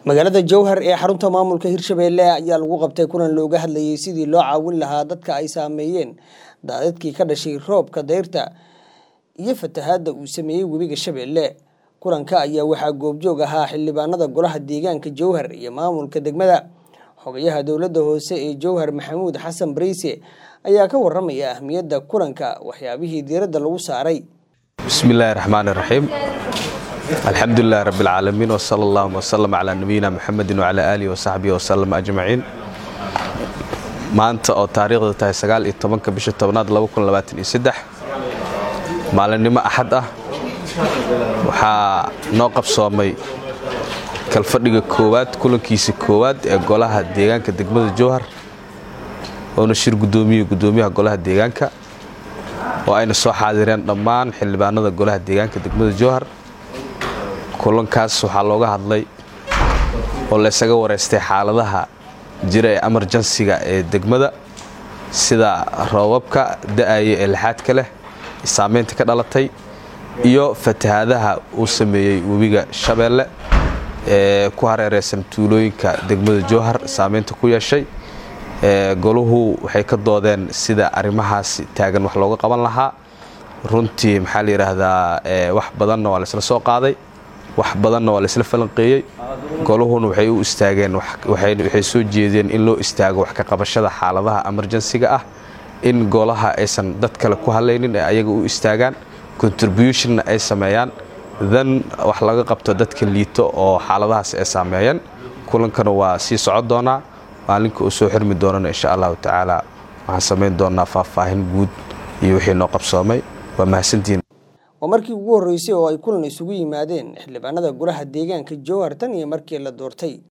magaalada jowhar ee xarunta maamulka hirshabeelle ayaa lagu qabtay kulan looga hadlayay sidii loo caawin lahaa dadka ay saameeyeen daadadkii ka dhashay roobka dayrta iyo fatahaadda uu sameeyey webiga shabeelle kulanka ayaa waxaa goobjoog ahaa xildhibaanada golaha deegaanka jowhar iyo maamulka degmada xogayaha dowladda hoose ee jowhar maxamuud xasan bariise ayaa ka waramaya ahmiyadda kulanka waxyaabihii diiradda lagu saaray bismi illaahi raxmaan iraxiim alxamdulilahi rabbi alcaalamiin wsala allahuma wsalam calaa nabiyina muxamedin wacalaa aalihi wasaxbihi wasalam ajmaciin maanta oo taariikhda tahay sagaal iyo tobanka bisha tobnaad maalinimo axad ah waxaa noo qabsoomay kalfadhiga koowaad kulankiisa koowaad ee golaha deegaanka degmada jowhar oona shir gudoomiye gudoomiyaha golaha deegaanka oo ayna soo xaadireen dhammaan xildhibaanada golaha deegaanka degmada jowhar kulankaas waxaa looga hadlay oo laysaga wareystay xaaladaha jira ee emerjansiga ee degmada sida roobabka da'aya ee lixaadka leh saamaynta ka dhalatay iyo fatahaadaha uu sameeyey webiga shabeelle ee ku hareereysan tuulooyinka degmada jowhar saamaynta ku yeeshay goluhu waxay ka doodeen sida arrimahaas taagan wax looga qaban lahaa runtii maxaa la yidhaahdaa wax badanna waa laysla soo qaaday wax badanna waa laysla falanqeeyey goluhuna waxay u istaageen waxay soo jeedeen in loo istaago wax ka qabashada xaaladaha emerjansiga ah in golaha aysan dad kale ku hadlaynin ee ayaga u istaagaan contributionna ay sameeyaan dan wax laga qabto dadka liito oo xaaladahaas ay saameeyeen kulankana waa sii socon doonaa maalinka uu soo xirmi doonana insha allahu tacaala waxaan samayn doonaa faahfaahin guud iyo wixii noo qabsoomay waa mahadsantiin waa markii ugu horreysay oo ay kulan isugu yimaadeen xildhibaanada golaha deegaanka jowhar tan iyo markii la doortay